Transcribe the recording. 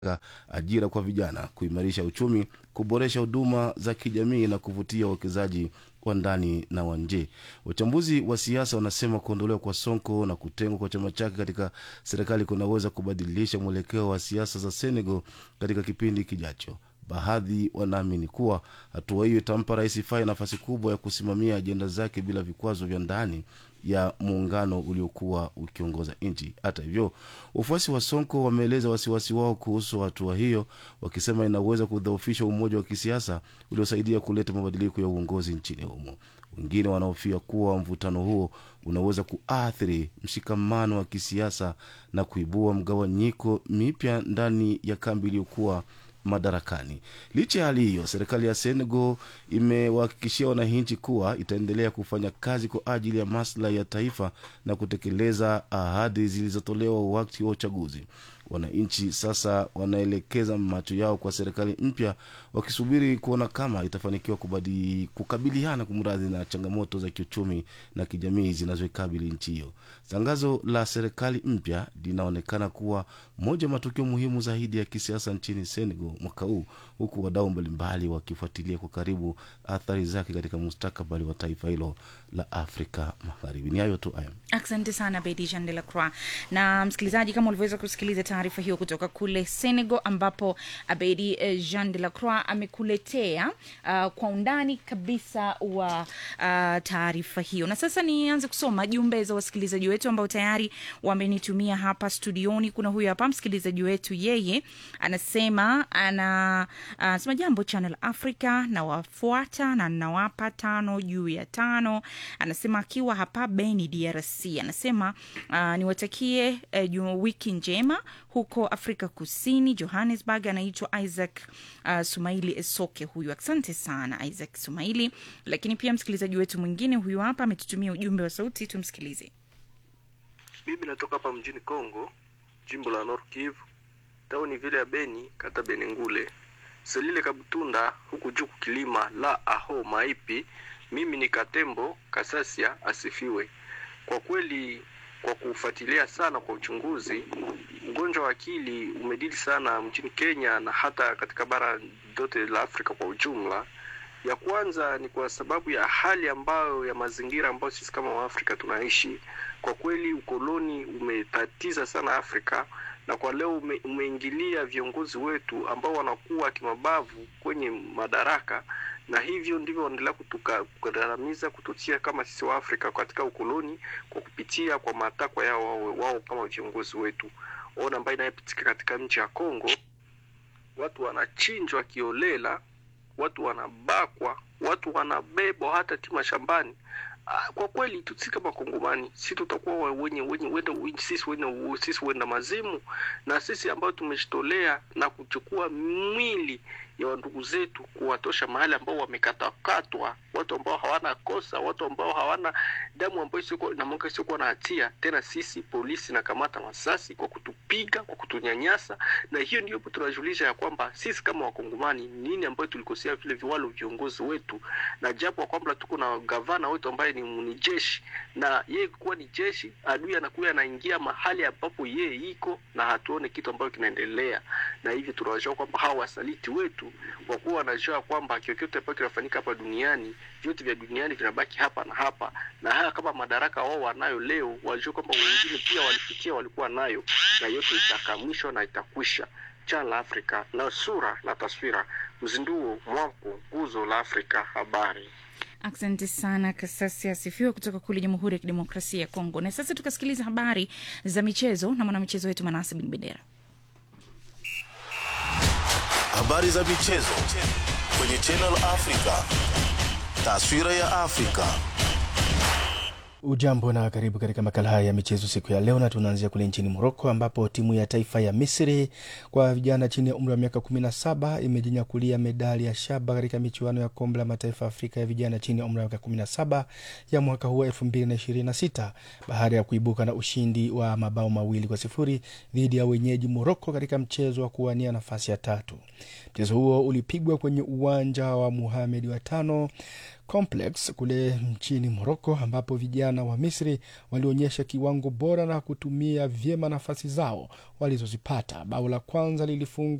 ajira kwa vijana, kuimarisha uchumi, kuboresha huduma za kijamii na kuvutia uwekezaji wa ndani na wa nje. Wachambuzi wa siasa wanasema kuondolewa kwa Sonko na kutengwa kwa chama chake katika serikali kunaweza kubadilisha mwelekeo wa siasa za Senegal katika kipindi kijacho. Baadhi wanaamini kuwa hatua hiyo itampa Rais Faye nafasi kubwa ya kusimamia ajenda zake bila vikwazo vya ndani ya muungano uliokuwa ukiongoza nchi. Hata hivyo, wafuasi wa Sonko wameeleza wasiwasi wao kuhusu hatua hiyo, wakisema inaweza kudhoofisha umoja wa kisiasa uliosaidia kuleta mabadiliko ya uongozi nchini humo. Wengine wanahofia kuwa mvutano huo unaweza kuathiri mshikamano wa kisiasa na kuibua mgawanyiko mipya ndani ya kambi iliyokuwa madarakani. Licha ya hali hiyo, serikali ya Senegal imewahakikishia wananchi kuwa itaendelea kufanya kazi kwa ajili ya maslahi ya taifa na kutekeleza ahadi zilizotolewa wakati wa uchaguzi. Wananchi sasa wanaelekeza macho yao kwa serikali mpya, wakisubiri kuona kama itafanikiwa kubadi, kukabiliana kumradhi na changamoto za kiuchumi na kijamii zinazoikabili nchi hiyo. Tangazo la serikali mpya linaonekana kuwa moja ya matukio muhimu zaidi ya kisiasa nchini Senegal mwaka huu, huku wadau mbalimbali wakifuatilia kwa karibu athari zake katika mustakabali wa taifa hilo la Afrika Magharibi. Ni hayo tu aya. Asante sana Bedi Jean de la Croix. Na msikilizaji, kama ulivyoweza kusikiliza taarifa hiyo kutoka kule Senegal, ambapo Abedi eh, Jean de la Croix amekuletea uh, kwa undani kabisa wa uh, taarifa hiyo. Na sasa nianze kusoma jumbe za wasikilizaji wetu ambao tayari wamenitumia hapa studioni. Kuna huyu hapa msikilizaji wetu, yeye anasema ana anasema jambo Channel Africa, nawafuata na nawapa tano juu ya tano. Anasema akiwa hapa Beni, DRC. Anasema uh, niwatakie uh, wiki njema huko Afrika Kusini, Johannesburg. Anaitwa Isaac uh, Sumaili Esoke huyu. Asante sana Isaac Sumaili. Lakini pia msikilizaji wetu mwingine huyu hapa ametutumia ujumbe wa sauti, tumsikilize. Mimi natoka hapa mjini Kongo, jimbo la Nord Kivu, tauni vile ya Beni, kata Benengule, Selile Kabutunda, huku juu kukilima la aho maipi. Mimi ni Katembo Kasasia asifiwe. Kwa kweli, kwa kufuatilia sana kwa uchunguzi, ugonjwa wa akili umedili sana mjini Kenya na hata katika bara lote la Afrika kwa ujumla. Ya kwanza ni kwa sababu ya hali ambayo ya mazingira ambayo sisi kama Waafrika tunaishi. Kwa kweli ukoloni umetatiza sana Afrika na kwa leo ume, umeingilia viongozi wetu ambao wanakuwa kimabavu kwenye madaraka, na hivyo ndivyo wanaendelea kukandamiza, kututia kama sisi wa Afrika katika ukoloni kwa kupitia kwa matakwa yao wao, wao kama viongozi wetu. Ona ambayo inayepitika katika nchi ya Kongo, watu wanachinjwa kiolela watu wanabakwa, watu wanabebwa hata tima shambani. Kwa kweli sisi kama Kongomani si tutakuwa wenye wenye wenda sisi wenda sisi wenda mazimu, na sisi ambao tumejitolea na kuchukua mwili ya ndugu zetu kuwatosha mahali ambao wamekatakatwa, watu ambao hawana kosa, watu ambao hawana damu ambayo sio na mwanga sio na hatia. Tena sisi polisi na kamata masasi kwa kutupiga, kwa kutunyanyasa, na hiyo ndio tunajulisha ya kwamba sisi kama wakongomani nini ambayo tulikosea vile viwalo viongozi wetu, na japo kwamba tuko na gavana wetu ambaye ni, ni jeshi na yeye kuwa ni jeshi, adui anakuwa anaingia mahali ambapo yeye iko na hatuone kitu ambacho kinaendelea, na hivyo tunawajua kwamba hawa wasaliti wetu kwa kuwa wanajua kwamba chochote ambacho kinafanyika hapa duniani, vyote vya duniani vinabaki hapa na hapa, na haya kama madaraka wao wanayo leo, wajua kwamba wengine pia walipitia walikuwa nayo, na yote itakamishwa na itakwisha. Chana la Afrika na sura na taswira, uzinduo mwamko, nguzo la Afrika. Habari. Asante sana Kasasi asifiwe kutoka kule Jamhuri ya Kidemokrasia ya Kongo. Na sasa tukasikiliza habari za michezo na mwanamichezo wetu Manase Bin Bendera. Habari za michezo kwenye Channel Africa, taswira ya Afrika. Ujambo na karibu katika makala haya ya michezo siku ya leo, na tunaanzia kule nchini Moroko ambapo timu ya taifa ya Misri kwa vijana chini ya umri wa miaka 17 imejinyakulia medali ya shaba katika michuano ya kombe la mataifa Afrika ya vijana chini ya umri wa miaka 17 ya mwaka huu 2026 baada ya kuibuka na ushindi wa mabao mawili kwa sifuri dhidi ya wenyeji Moroko katika mchezo wa kuwania nafasi ya tatu. Mchezo huo ulipigwa kwenye uwanja wa Muhamed wa tano Complex kule nchini Moroko, ambapo vijana wa Misri walionyesha kiwango bora na kutumia vyema nafasi zao walizozipata. Bao la kwanza lilifungwa